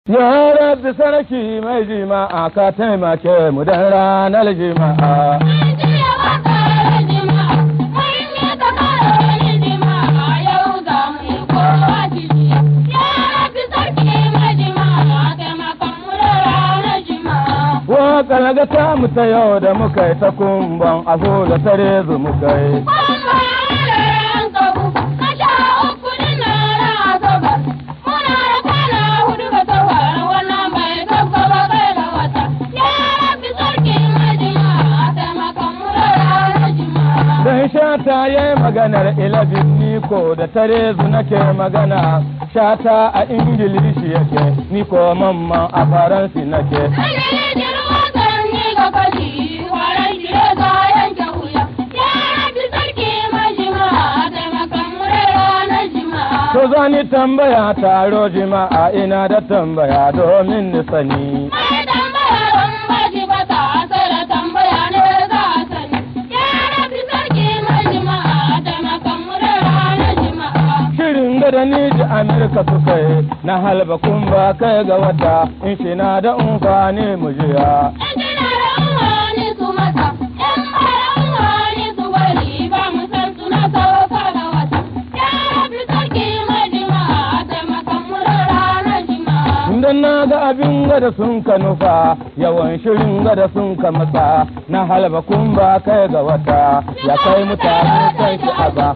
Ya rabbi sarki mai jima'a ka taimake mu dan ranar jima'a. Waƙar ga ta mu ta yau da muka yi ta kumban aho da tare zu muka yi. Dan shata ya yi maganar ilabin niko da tare zu nake magana. Shata a Ingilishi yake, niko mamman a Faransi nake. To zani tambaya taro jima'a ina da tambaya domin ni sani. Shirin gada ni ji Amerika suka yi na halba kun ba kai ga wata in shi na da umfani mu jiya. Idan na ga abin gada sun ka nufa yawan shirin gada sun ka matsa na halba kun ba kai ga wata ya kai mutane kan shi aza.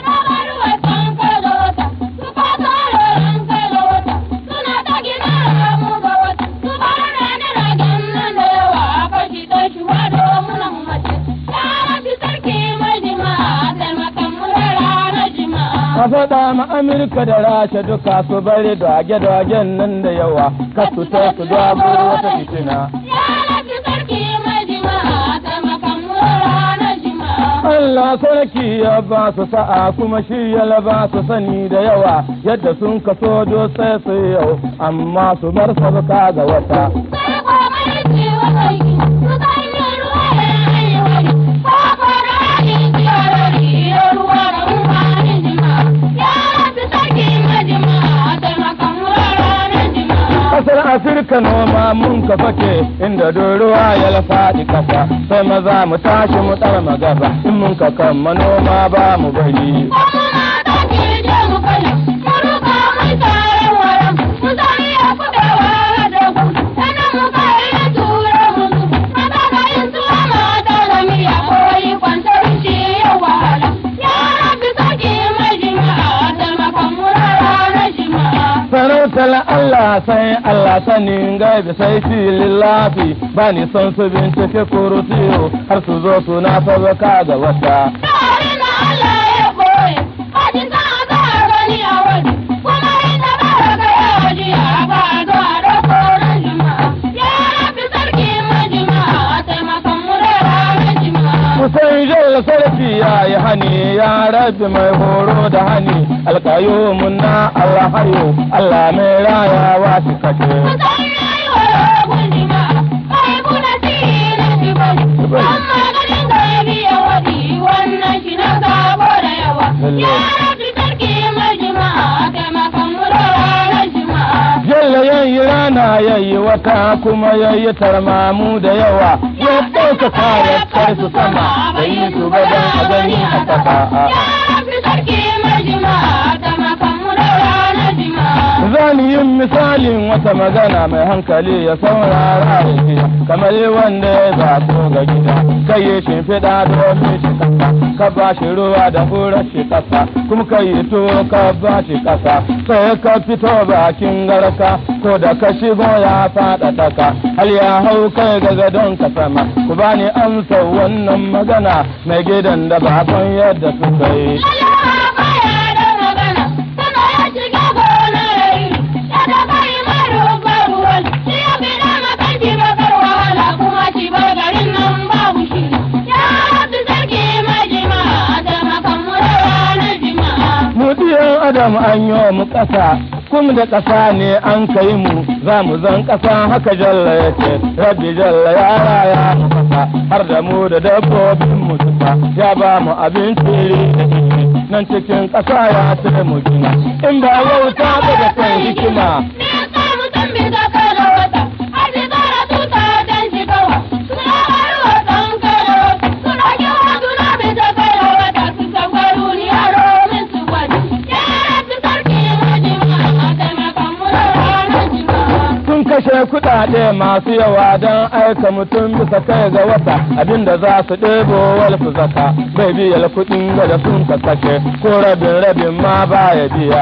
A faɗa ma Amurka da Rasha duka su bari dage-dagen nan da yawa, ka su ta su dago wata fitina. Allah sarki ya ba su sa'a kuma shi ya ba su sani da yawa yadda sun kaso do sai su yau amma su bar sabuka ga wata. Kasar Afirka noma mun ka fake inda ruwa ya lafaɗi kasa sai maza mu tashi mu tsara magaba in mun ka kan manoma ba mu bari. sarautar Allah sai Allah sanin gaibi sai filin lafi ba ni son su bincike kurutiyo har su zo suna sabaka ga wata. Kusan jalla sarki ya yi hani ya rabi mai horo da hani alkayo munna Allah hayo Allah mai rayawa shi kashe. Jalla yayi rana yayi wata kuma yayi tarmamu da yawa ya ɗauka kare kai su sama da yi su gaban a gani a ƙasa. Zani yin misalin wata magana mai hankali ya saurara ya ji kamar wanda ya zato ga gida kai ya shimfiɗa domin shi kasa ka ba shi ruwa da hurar shi kasa kuma ka yi tuwo ka ba shi kasa sai ka fito bakin garka ko da ka shigo ya faɗa taka hal ya hau kai ga gadon ka sama ku bani amsa wannan magana mai gidan da ba yadda suka yi. Mudiyan Adam an yi mu ƙasa, kuma da ƙasa ne an kai mu, za mu zan ƙasa haka jalla ya ce, rabbi jalla ya raya mu ƙasa, har da mu da dabbobin mu tufa, ya ba mu abinci nan cikin ƙasa ya ce mu gina, in ba wauta ba da kan hikima. Me yasa mutum bai kashe kuɗaɗe masu yawa don aika mutum bisa kai ga wata abinda za su ɗebo wal su zaka bai biya kuɗin da sun ka kashe ko rabin rabin ma ba ya biya.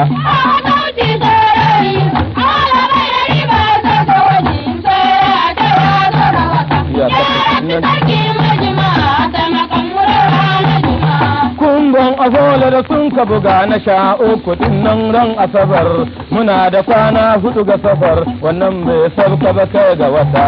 Kumbon azola da sun ka buga na sha uku nan ran asabar muna da kwana hudu ga safar wannan bai sabka ba kai ga wata.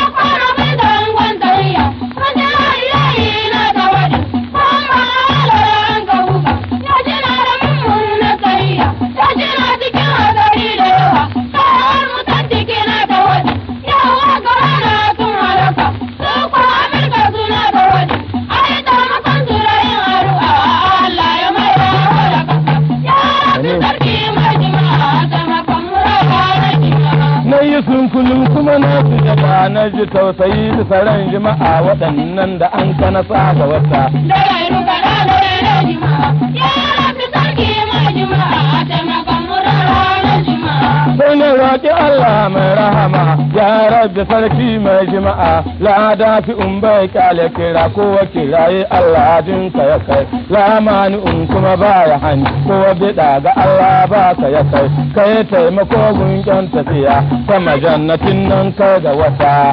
Na yi sunkulun kuma na fi daga na ji tausayi da tsaron jima'a waɗannan da an kana sa ga wata. Sai na roƙi Allah mai rahama ya rabbi sarki mai jima'a lada fi in bai kyale kira ko kiraye Allah dinka ya kai lamani in kuma ba ya hani ko bida ga Allah ba ka ya kai kai taimako gunkin tafiya sama jannatin nan kai ga wata.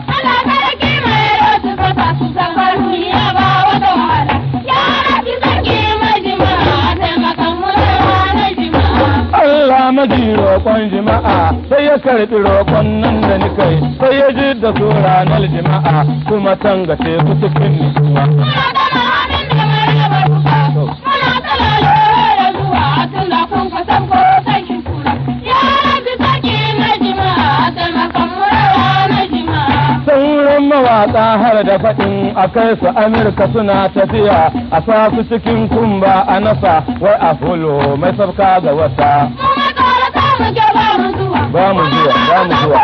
Allah maji roƙon jima'a sai ya karɓi roƙon nan da ni kai sai ya ji da su ranar jima'a kuma tangace su cikin nutsuwa. Sauran mawaƙa har da faɗin a kai su Amurka suna tafiya a sa su cikin kumba a nasa wai a hulo mai sabka ga wata. Ba mu zuwa, ba mu zuwa.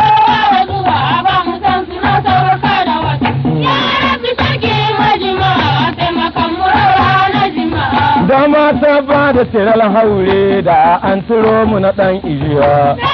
Da mata ba da tiral haure da an turo mu na ɗan ijiya.